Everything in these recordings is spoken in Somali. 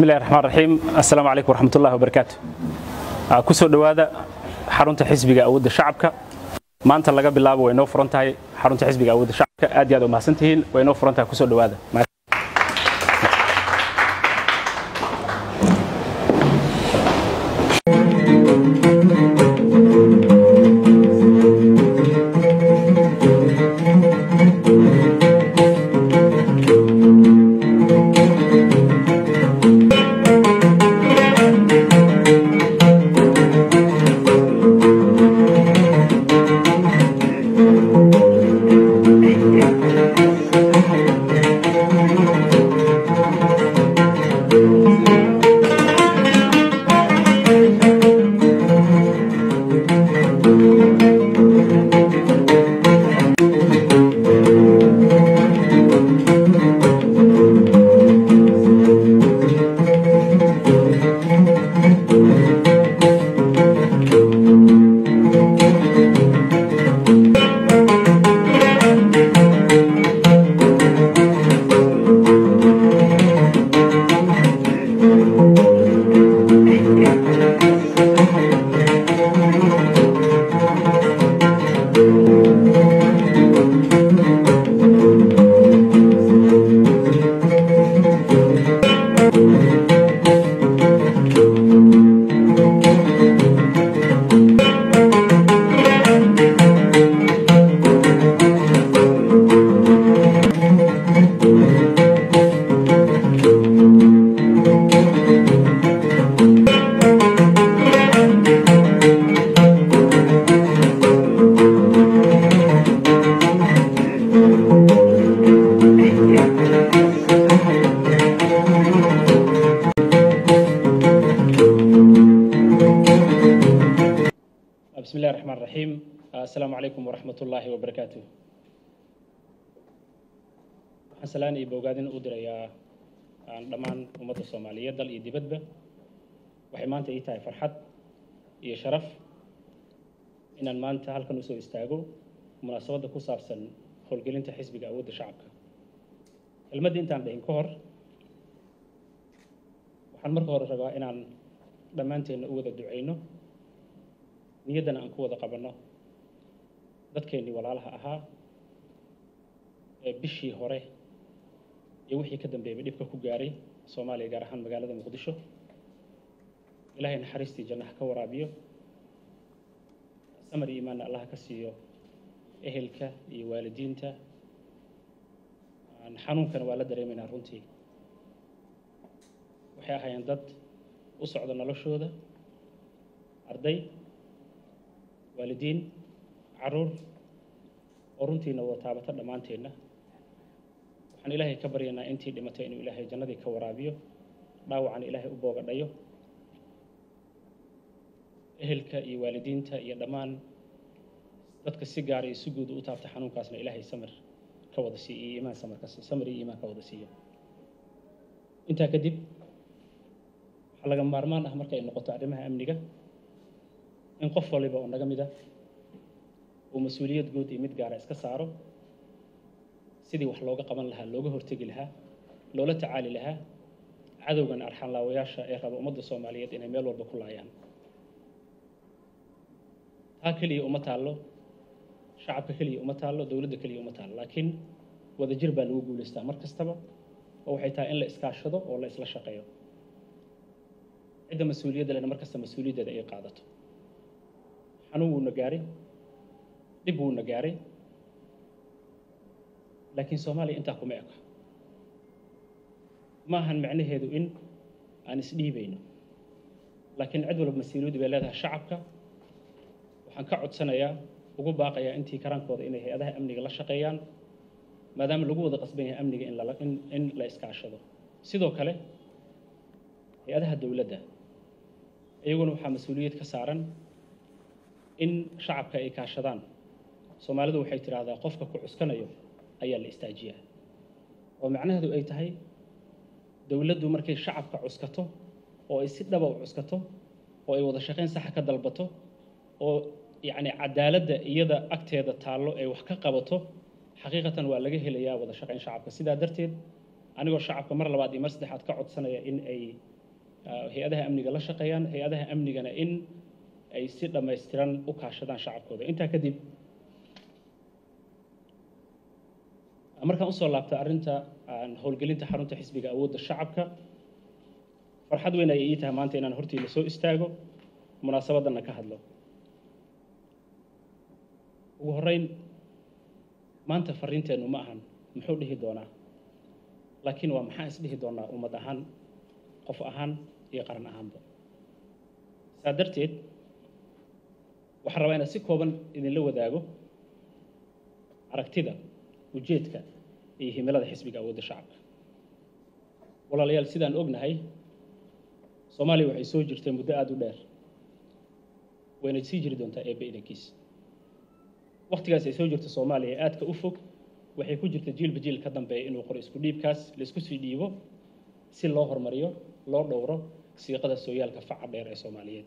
bismillahi raxmaan raxiim assalaamu calaykum waraxmatullahi wabarakaatu ku soo dhowaada xarunta xisbiga awoodda shacabka maanta laga bilaabo way noo furan tahay xarunta xisbiga awoodda shacabka aad iyo aad u mahadsan tihiin way noo furan tahay ku soo dhowaada بسم الله الرحمن الرحيم السلام عليكم ورحمة الله وبركاته waxaan salaan iyo bogaadin u dirayaa dhammaan ummadda soomaaliyeed dal iyo dibadba waxay maanta ii tahay farxad iyo sharaf inaan maanta halkan usoo istaago munaasabadda ku saabsan howlgelinta xisbiga awoodda shacabka kelmadda intaan dhihin ka hor waxaan marka hore rabaa inaan dhammaanteenna u wada ducayno niyaddana aan ku wada qabanno dadkeennii walaalaha ahaa ee bishii hore iyo wixii ka dambeeyay dhibka ku gaaray soomaaliya gaar ahaan magaalada muqdisho ilaahay naxariistii jannaha ka waraabiyo samar iyo imaanna allaha ka siiyo ehelka iyo waalidiinta xanuunkana waa la dareemaynaa runtii waxay ahaayeen dad u socda noloshooda arday waalidiin caruur oo runtiina wada taabata dhammaanteenna waxaan ilaahay ka baryaynaa intii dhimatay inuu ilaahay jannadii ka waraabiyo dhaawacana ilaahay u boogadhayo ehelka iyo waalidiinta iyo dhammaan dadka si gaara iyo si guuda u taabta xanuunkaasna ilaahay samir ka wada siiyo iyo iimaan samarka samir iyo iimaan ka wada siiyo intaa kadib waxaa laga maarmaan ah marka ay noqoto arrimaha amniga in qof waliba oo naga mida uu mas-uuliyad guud iyo mid gaara iska saaro sidii wax looga qaban lahaa looga hortegi lahaa loola tacaali lahaa cadowgan arxanlaawayaasha ee raba ummadda soomaaliyeed inay meel walba ku laayaan taa keliya uma taallo shacabka keliya uma taallo dowladda keliya uma taallo laakiin wadajir baa lagu guulaystaa mar kastaba oo waxay tahay in la iskaashado oo la isla shaqeeyo cidda mas-uuliyadda lena mar kasta mas-uuliyaddeeda ay qaadato xanuun wuuna gaaray dhib wuuna gaaray laakiin soomaaliya intaa kuma eko ma ahan macnaheedu in aan isdhiibayno laakiin cid walba mas-uuliyaddu bay leedahay shacabka waxaan ka codsanayaa ugu baaqayaa intii karaankooda inay hay-adaha amniga la shaqeeyaan maadaama lagu wada qasban yahay amniga in lala in in la iskaashado sidoo kale hay-adaha dowladda iyaguna waxaa mas-uuliyad ka saaran in shacabka ay kaashadaan soomaalidu waxay tidhaahdaa qofka ku cuskanayo ayaa la istaajiyaa oo macnaheedu ay tahay dowladdu markay shacabka cuskato oo ay si dhaba u cuskato oo ay wada shaqayn saxa ka dalbato oo yacni cadaaladda iyada agteeda taallo ay wax ka qabato xaqiiqatan waa laga helayaa wada shaqayn shacabka sidaa darteed anigoo shacabka mar labaad iyo mar saddexaad ka codsanaya in ay hay-adaha amniga la shaqeeyaan hay-adaha amnigana in ay si dhammaystiran u kaashadaan shacabkooda intaa kadib markaan usoo laabta arrinta howlgelinta xarunta xisbiga awoodda shacabka farxad weyn ayay ii tahay maanta inaan hortiila soo istaago munaasabadana ka hadlo ugu horreyn maanta fariinteennu ma ahan muxuu dhihi doonaa laakiin waa maxaan isdhihi doonaa ummad ahaan qof ahaan iyo qaran ahaanba saa darteed waxaan rabaa inaad si kooban idinla wadaago aragtida ujeedka iyo himilada xisbiga awoodda shacabka walaalayaal sidaan ognahay soomaaliya waxay soo jirtay muddo aada u dheer wayna sii jiri doontaa eebbe idankiis waktigaas ay soo jirta soomaaliya ee aadka u fog waxay ku jirta jiilba jiil ka dambeeya inuu qoro isku dhiibkaas la isku sii dhiibo si loo horumariyo loo dhowro siiqada sooyaalka faca dheer ee soomaaliyeed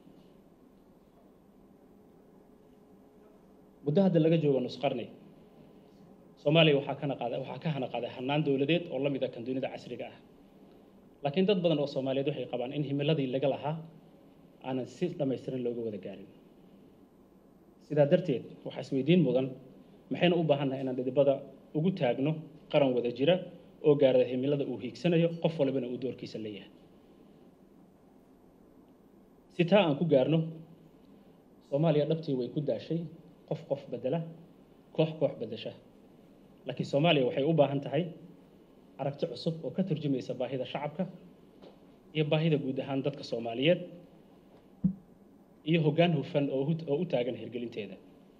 muddo hadda laga joogo nusqarni soomaaliya waxaa kana qaada waxaa ka hana qaaday hannaan dowladeed oo la mid a kan dunida casriga ah laakiin dad badan oo soomaaliyeed waxay qabaan in himiladii laga lahaa aanan si dhammaystiran looga wada gaarin sidaa darteed waxaa isweydiin mudan maxayna u baahannahay inaan dhidibada ugu taagno qaran wada jira oo gaarada himilada uu hiigsanayo qof walibana uu doorkiisa leeyahay si taa aan ku gaarno soomaaliya dhabtii way ku daashay qof qof bedela koox koox bedesha laakiin soomaaliya waxay u baahan tahay aragti cusub oo ka turjumaysa baahida shacabka iyo baahida guud ahaan dadka soomaaliyeed iyo hoggaan hufan oo oo u taagan hirgelinteeda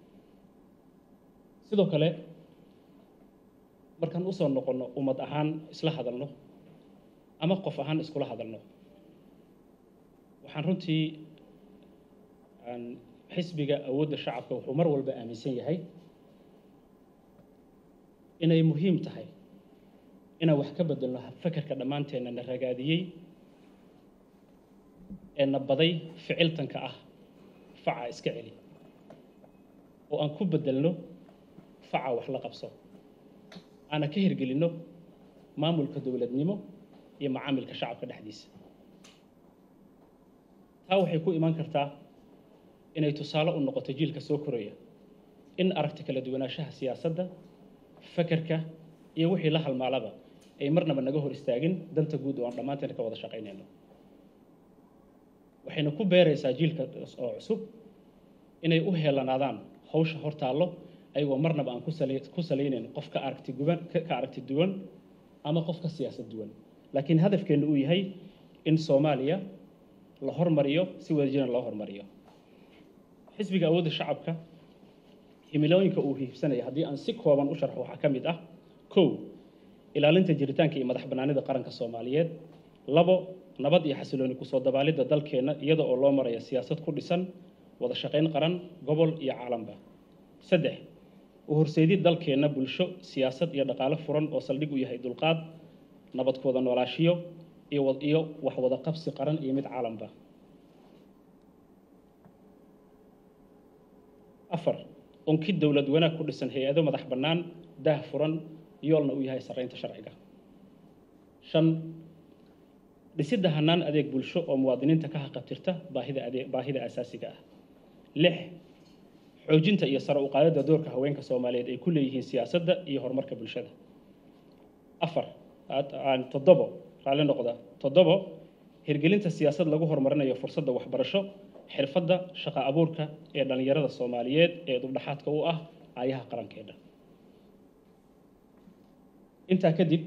sidoo kale markaan usoo noqonno ummad ahaan isla hadalno ama qof ahaan iskula hadalno waxaan runtii xisbiga awoodda shacabka wuxuu mar walba aaminsan yahay inay muhiim tahay inaan wax ka bedelno fakerka dhammaanteenna na ragaadiyey ee na baday ficiltanka ah faca iska celi oo aan ku bedelno faca wax la qabso aana ka hirgelinno maamulka dowladnimo iyo macaamilka shacabka dhexdiisa taa waxay ku imaan kartaa inay tusaale u noqoto jiilka soo koraya in aragti kala duwanaanshaha siyaasadda fakerka iyo wixii la halmaalaba ay marnaba naga hor istaagin danta guud oo aan dhammaanteena ka wada shaqaynayno waxayna ku beeraysaa jiilka oo cusub inay u heelanaadaan hawsha hor taallo ayagoo marnaba aan ku salaynayn qof ka aragti guban ka aragti duwan ama qof ka siyaasad duwan laakiin hadafkeenna uu yahay in soomaaliya la hormariyo si wadajirna loo hormariyo xisbiga awoodda shacabka himilooyinka uu hiibsanaya haddii aan si kooban u sharxo waxaa ka mid ah kow ilaalinta jiritaanka iyo madax bannaanida qaranka soomaaliyeed labo nabad iyo xasilooni kusoo dabaalidda dalkeenna iyada oo loo maraya siyaasad ku dhisan wada shaqayn qaran gobol iyo caalamka saddex u horseydid dalkeenna bulsho siyaasad iyo dhaqaale furan oo saldhig u yahay dulqaad nabadkooda noolaashiyo iyo wax wada qabsi qaran iyo mid caalamba afar unkid dowlad wanaag ku dhisan hay-ado madax bannaan daah furan yoolna uu yahay sarreynta sharciga shan dhisidda hannaan adeeg bulsho oo muwaadiniinta ka haqabtirta baahida adeeg baahida asaasiga ah lix xoojinta iyo sare u qaadidda doorka haweenka soomaaliyeed ay ku leeyihiin siyaasadda iyo horumarka bulshada afar toddobo raalli noqda toddobo hirgelinta siyaasad lagu horumarinayo fursadda waxbarasho xirfadda shaqo abuurka ee dhallinyarada soomaaliyeed ee dubdhaxaadka u ah aayaha qarankeedha intaa kadib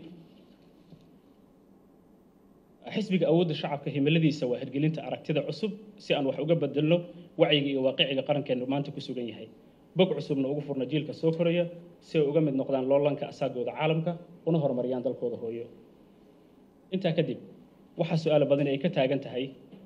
xisbiga awoodda shacabka himiladiisa waa hirgelinta aragtida cusub si aan wax uga bedelno wacyiga iyo waaqiciga qarankeenu maanta ku sugan yahay bog cusubna ugu furna jiilka soo koraya si ay uga mid noqdaan loolanka asaagooda caalamka una horumariyaan dalkooda hooyo intaa kadib waxaa su-aalo badan ay ka taagan tahay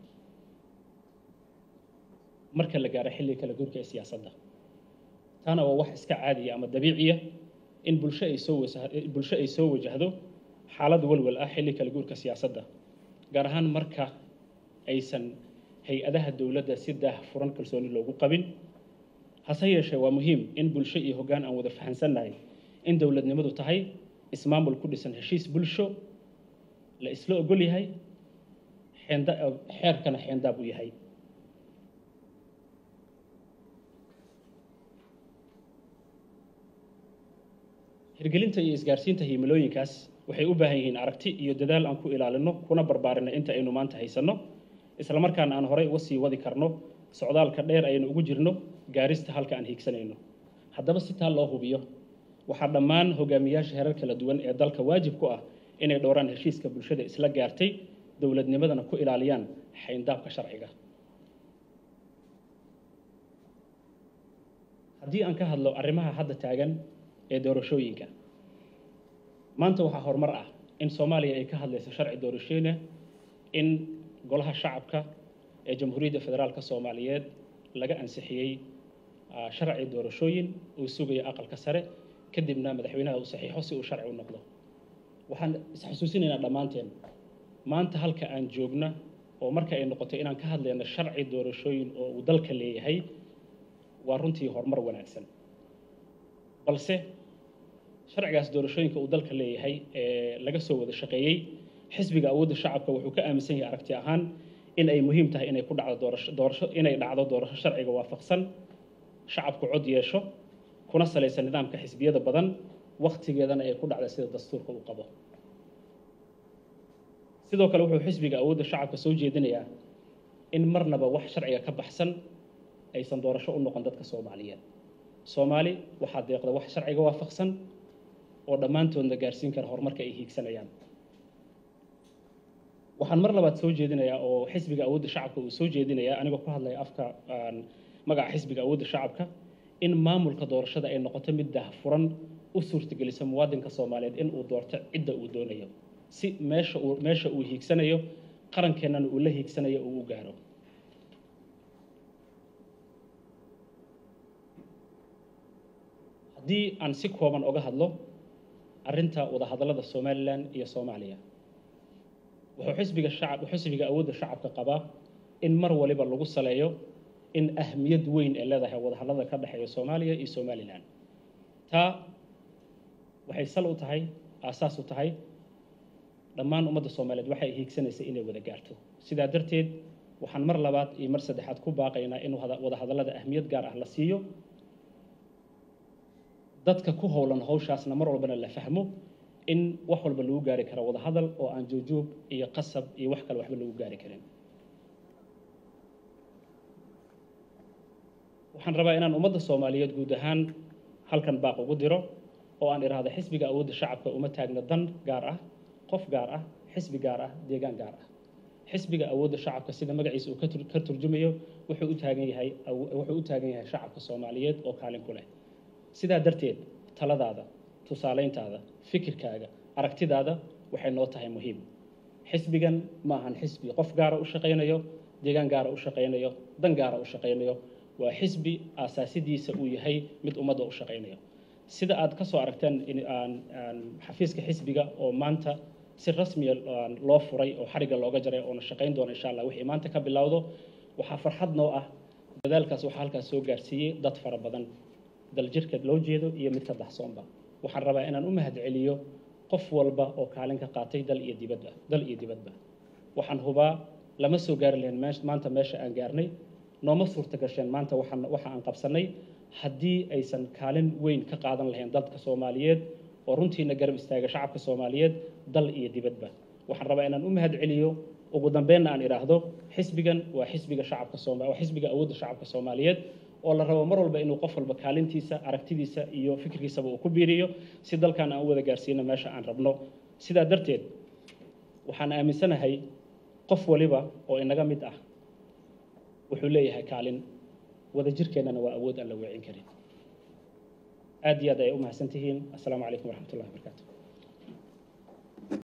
marka la gaaro xilliga kala guurka ee siyaasadda taana waa wax iska caadiya ama dabiiciya in bulsho ay soo bulsho ay soo wajahdo xaalad walwal ah xilli kala guurka siyaasadda gaar ahaan marka aysan hay-adaha dowladda si daah furan kalsooni loogu qabin hase yeeshee waa muhiim in bulsho iyo hoggaan aan wada fahansannahay in dowladnimadu tahay ismaamul ku dhisan heshiis bulsho la isla ogol yahay xeenda xeerkana xeendaab u yahay hirgelinta iyo isgaarsiinta himilooyinkaas waxay u baahan yihiin aragti iyo dadaal aan ku ilaalino kuna barbaarinno inta aynu maanta haysanno islamarkaana aan horey uga sii wadi karno socdaalka dheer aynu ugu jirno gaarista halka aan hiigsanayno haddaba si taa loo hubiyo waxaa dhammaan hogaamiyaasha herar kala duwan ee dalka waajib ku ah inay dhowraan heshiiska bulshada isla gaartay dowladnimadana ku ilaaliyaan xayndaabka sharciga haddii aan ka hadlo arrimaha hadda taagan ee doorashooyinka maanta waxaa horumar ah in soomaaliya ay ka hadlayso sharci doorashooyina in golaha shacabka ee jamhuuriyadda federaalka soomaaliyeed laga ansixiyey sharci doorashooyin uu sugayo aqalka sare kadibna madaxweynaha uu saxiixo si uu sharci u noqdo waxaan isxasuusinaynaa dhammaanteen maanta halka aan joogna oo marka ay noqoto inaan ka hadlayno sharci doorashooyin oo uu dalka leeyahay waa runtii horumar wanaagsan balse sharcigaas doorashooyinka uu dalka leeyahay ee laga soo wada shaqeeyey xisbiga awoodda shacabka wuxuu ka aaminsan yahay aragti ahaan in ay muhiim tahay inay ku dhacdo doorasho doorasho inay dhacdo doorasho sharciga waafaqsan shacabku cod yeesho kuna salaysan nidaamka xisbiyada badan wakhtigeedana ay ku dhacda sida dastuurka uu qabo sidoo kale wuxuu xisbiga awoodda shacabka soo jeedinayaa in marnaba wax sharciga ka baxsan aysan doorasho u noqon dadka soomaaliyeed soomaali waxaa deeqda wax sharciga waafaqsan oo dhammaantoodna gaarsiin kara horumarka ay hiigsanayaan waxaan mar labaad soo jeedinayaa oo xisbiga awoodda shacabka uu soo jeedinayaa anigoo ku hadlaya afka magaca xisbiga awoodda shacabka in maamulka doorashada ay noqoto mid daahfuran u suurtagelisa muwaadinka soomaaliyeed in uu doorto cidda uu doonayo si meesha uu meesha uu hiigsanayo qarankeenana uu la hiigsanayo uu u gaaro haddii aan si kooban oga hadlo arrinta wadahadallada somalilan iyo soomaaliya wuxuu xisbiga shacab xisbiga awoodda shacabka qabaa in mar waliba lagu saleeyo in ahmiyad weyn ee leedahay wadahadallada ka dhexeeya soomaaliya iyo somalilan taa waxay sal u tahay aasaas u tahay dhammaan ummadda soomaaliyeed waxay hiigsanaysa inay wada gaarto sidaa darteed waxaan mar labaad iyo mar saddexaad ku baaqaynaa in wadahadallada ahmiyad gaar ah la siiyo dadka ku howlan hawshaasna mar walbana la fahmo in wax walba lagu gaari karo wadahadal oo aan joogjoog iyo qasab iyo wax kale waxba lagu gaari karin waxaan rabaa inaan ummadda soomaaliyeed guud ahaan halkan baaq ugu diro oo aan idhaahdo xisbiga awoodda shacabka uma taagna dan gaar ah qof gaar ah xisbi gaar ah deegaan gaar ah xisbiga awoodda shacabka sida magaciisa uu ka turjumayo wuxuu u taagan yahay wuxuu u taagan yahay shacabka soomaaliyeed oo kaalin ku leh sidaa darteed taladaada tusaalayntaada fikirkaaga aragtidaada waxay noo tahay muhiim xisbigan ma ahan xisbi qof gaara u shaqaynayo deegaan gaara u shaqaynayo dan gaara u shaqaynayo waa xisbi aasaasidiisa uu yahay mid ummadda u shaqaynayo sida aad ka soo aragteen xafiiska xisbiga oo maanta si rasmiya loo furay oo xarigga looga jaray oona shaqayn doona insha allah wixii maanta ka bilowdo waxaa farxad noo ah dadaalkaas waxaa halkaas soo gaarsiiyey dad fara badan daljirka loo jeedo iyo midka daxsoonba waxaan rabaa inaan u mahad celiyo qof walba oo kaalin ka qaatay dal iyo dibadba dal iyo dibadba waxaan hubaa lama soo gaari lahayn maanta meesha aan gaarnay nooma suurta gasheen maanta waxaan waxa aan qabsanay haddii aysan kaalin weyn ka qaadan lahayn dadka soomaaliyeed oo runtiina garab istaaga shacabka soomaaliyeed dal iyo dibadba waxaan rabaa inaan u mahad celiyo ugu dambeynna aan idhaahdo xisbigan waa xisbiga shacabka sooma waa xisbiga awoodda shacabka soomaaliyeed oo la rabo mar walba inuu qof walba kaalintiisa aragtidiisa iyo fikirkiisaba uu ku biiriyo si dalkan aan u wada gaarsiino meesha aan rabno sidaa darteed waxaan aaminsanahay qof waliba oo inaga mid ah wuxuu leeyahay kaalin wada jirkeennana waa awood aan la weecin karin aad iyo aad ayay u mahadsan tihiin assalaamu calaykum waraxmat ullahi wabarakaatu